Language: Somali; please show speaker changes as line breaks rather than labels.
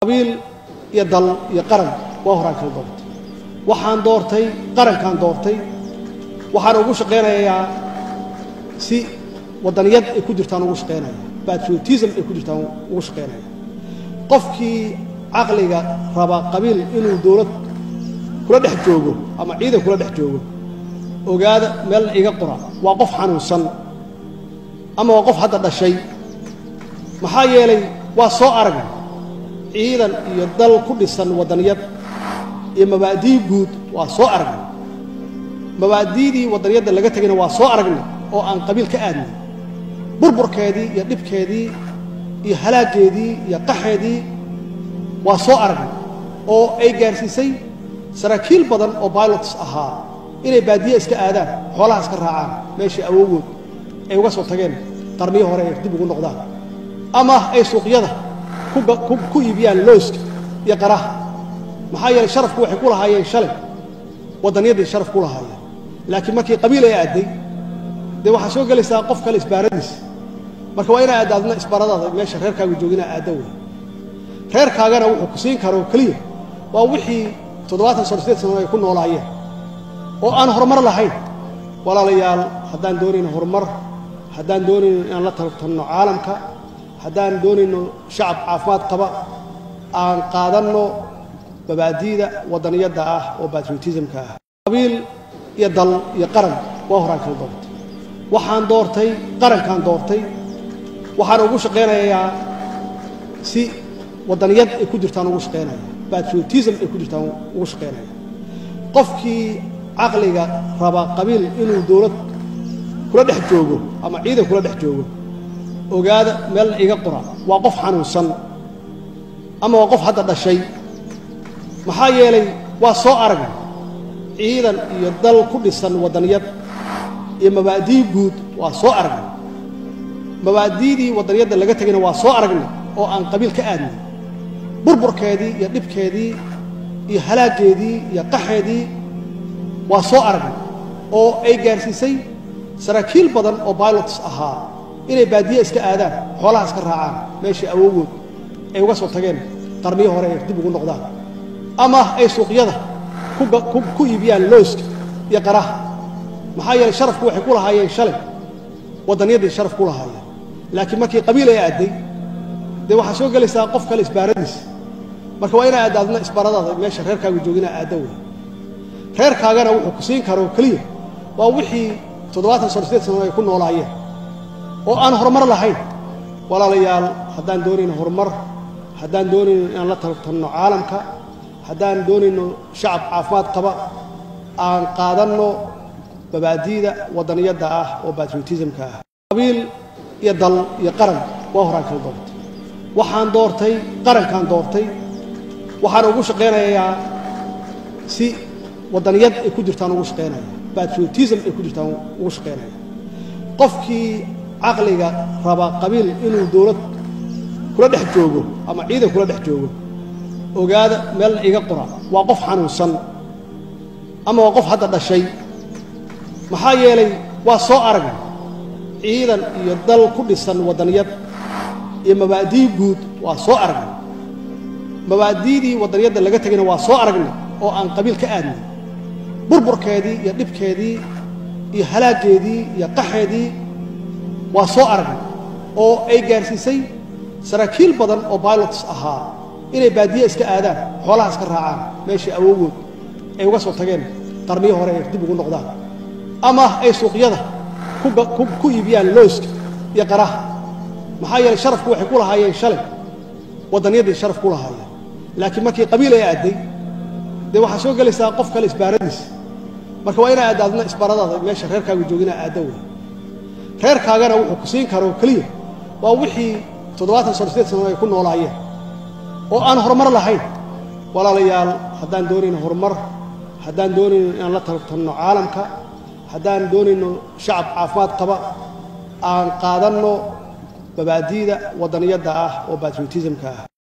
qabiil iyo dal iyo qaran waa horaan kala doortay waxaan doortay qarankaan doortay waxaan ugu shaqaynayaa si wadaniyad ay ku jirtaan ugu shaqaynaya patriotism ay ku jirtaan ugu shaqaynaya qofkii caqliga raba qabiil inuu dowlad kula dhex joogo ama ciidan kula dhex joogo ogaada meel iga qora waa qof xanuunsan ama waa qof hadda dhashay maxaa yeelay waa soo aragay ciidan iyo dal ku dhisan wadaniyad iyo mabaadii guud waa soo aragnay mabaadiidii wadaniyadda laga tegayna waa soo aragnay oo aan qabiil ka aadnay burburkeedii iyo dhibkeedii iyo halaaggeedii iyo qaxeedii waa soo aragnay oo ay gaarsiisay saraakiil badan oo bilots ahaa inay baadiye iska aadaan xoolaha iska raacaan meeshii awowgood ay uga soo tageen qarniyo hore ay dib ugu noqdaan ama ay suuqyada ku iibiyaan looska iyo qaraha maxaa yeelay sharafku waxay ku lahaayeen shalay wadaniyaday sharaf ku lahaayeen laakiin markii qabiil ay aadday dee waxaa soo gelaysaa qof kale isbaaradiisa marka waa inaa aadaadna isbaaradaada meesha reerkaaga joogina aadda wey reerkaagana wuxuu ku siin karo keliya waa wixii toddobaatan sano sideed sano ay ku noolaayeen oo aan horumar lahayn walaalayaal haddaan doonayno horumar haddaan doonayno inaan la tartanno caalamka haddaan doonayno shacab caafimaad qaba aan qaadanno mabaadiida wadaniyadda ah oo batriotismka ah qabiil iyo dal iyo qaran waa horaan kala doortay waxaan doortay qarankaan doortay waxaan ugu shaqaynayaa si wadaniyad ay ku jirtaan ugu shaqaynaya patriotism ay ku jirtaan ugu shaqaynaya qofkii caqliga raba qabiil inuu dowlad kula dhex joogo ama ciidan kula dhex joogo ogaada meel iga qora waa qof xanuunsan ama waa qof hadda dhashay maxaa yeelay waa soo aragay ciidan iyo dal ku dhisan wadaniyad iyo mabaadii guud waa soo aragnay mabaadiidii wadaniyadda laga tegayna waa soo aragnay oo aan qabiil ka aadnay burburkeedii iyo dhibkeedii iyo halaaggeedii iyo qaxeedii waa soo aragnay oo ay gaarsiisay saraakiil badan oo bilots ahaa inay baadiye iska aadaan xoolaha iska raacaan meeshii awowgood ay uga soo tageen qarniyo hore ay dib ugu noqdaan ama ay suuqyada ku iibiyaan looska iyo qaraha maxaa yeelay sharafku waxay ku lahaayeen shalay wadaniyaday sharaf ku lahaayeen laakiin markii qabiil ay aadday dee waxaa soo gelaysaa qof kale isbaaradiisa marka waa inaa aadaadna isbaaradaada meesha reerkaaga joogina aadda wey reerkaagana wuxuu ku siin karo keliya waa wixii toddobaatan sano sideed sano ay ku noolaayeen oo aan horumar lahayn walaalayaal haddaan doonayno horumar haddaan doonayno inaan la tartanno caalamka haddaan doonayno shacab caafimaad qaba aan qaadanno mabaadiida wadaniyadda ah oo batriotismka ah qabiil iyo dal iyo qaran waa horaan kala doortay waxaan doortay qarankaan doortay waxaan ugu shaqaynayaa si wadaniyad ay ku jirtaan ugu shaqaynaya patriotism ay ku jirtaan ugu shaqaynaya qofkii caqliga raba qabiil inuu dowlad kula dhex joogo ama ciidan kula dhex joogo ogaada meel iga qora waa qof xanuunsan ama waa qof hadda dhashay maxaa yeelay waa soo aragay ciidan iyo dal ku dhisan wadaniyad iyo mabaadii guud waa soo aragnay mabaadiidii wadaniyadda laga tegayna waa soo aragnay oo aan qabiil ka aadnay burburkeedii iyo dhibkeedii iyo halaaggeedii iyo qaxeedii waa soo aragnay oo ay gaarsiisay saraakiil badan oo bilots ahaa inay baadiye iska aadaan xoolaha iska raacaan meeshii awowgood ay uga soo tageen qarniyo hore ay dib ugu noqdaan ama ay suuqyada ku iibiyaan looska iyo qaraha maxaa yeelay sharafku waxay ku lahaayeen shalay wadaniyaday sharaf ku lahaayeen laakiin markii qabiil ay aadday dee waxaa soo gelaysaa qof kale isbaaradiisa marka waa inaa aadaadna isbaaradaada meesha reerkaaga joogina aadda wey reerkaagana wuxuu ku siin karo keliya waa wixii toddobaatan sano sideed sano ay ku noolaayeen oo aan horumar lahayn walaalayaal haddaan doonayno horumar haddaan doonayno inaan la tartanno caalamka haddaan doonayno shacab caafimaad qaba aan qaadanno mabaadiida wadaniyadda ah oo batriotismka ah